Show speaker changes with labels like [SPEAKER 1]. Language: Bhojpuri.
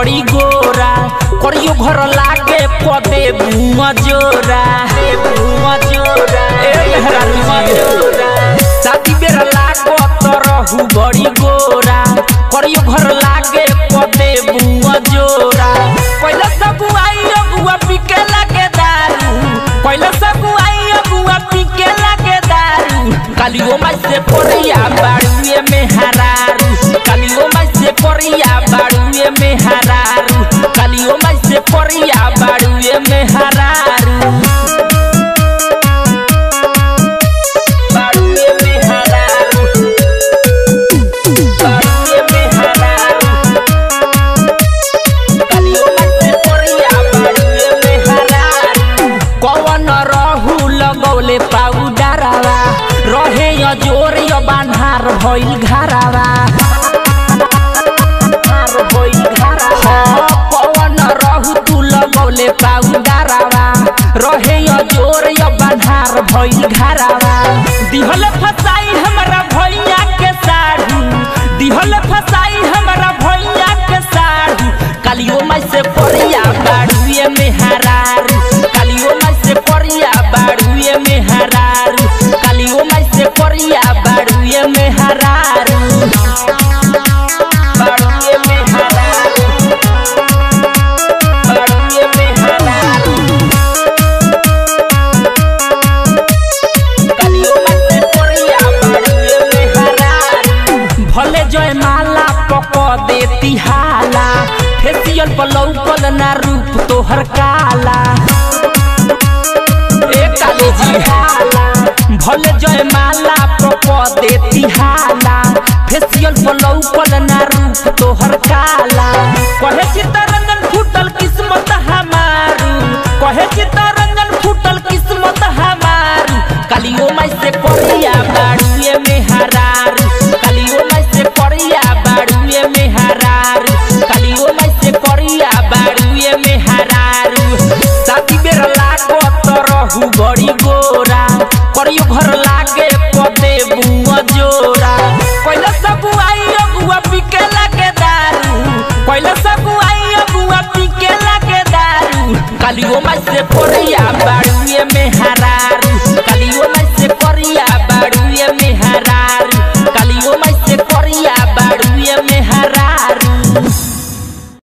[SPEAKER 1] बड़ी गोरा करियो घर लागे पदे बुआ जोरा बुआ जोरा ए मेहरा बुआ जोरा शादी बेरा लागो तो रहू बड़ी गोरा करियो घर लागे पदे बुआ जोरा पहले सब आई अबुआ पिके लागे दारू पहले सब आई अबुआ पिके लागे दारू कालियो माई से परिया बाड़ुए में हरारू कालियो माई से परिया बाड़ुए में हरारू कालियो माई से परिया बाड़ुए में हरारू बाड़ुए में हरारू बाड़ुए में हरारू कालियो माई से परिया बाड़ुए में हरारू कवन रहू लगौले पाउडरवा रहे अजोर बान्हार भइल घरावा पवन रहू तू लगौले पाउडरवा रहे अजोर बान्हार भइल घरावा दिहल फसाई हमरा भैया के साढ़ू दिहल फसाई हमरा भैया के साढ़ू कालियो माई से परिया बाड़ुए में हरारू कालियो माई से परिया बाड़ुए में हरारू कालियो माई से परिया बाड़ुए में हरारू बाड़ुए में हरारू बाड़ुए में हरारू कालियो माई से परिया बाड़ुए में हरारू भले जय माला पक देती हाला फेसियल पलौकल ना रूप तोहर काला ए काली जी हाला भले जय माला पक देती हाला फेसियल पलौकल ना रूप तोहर काला कहे चितर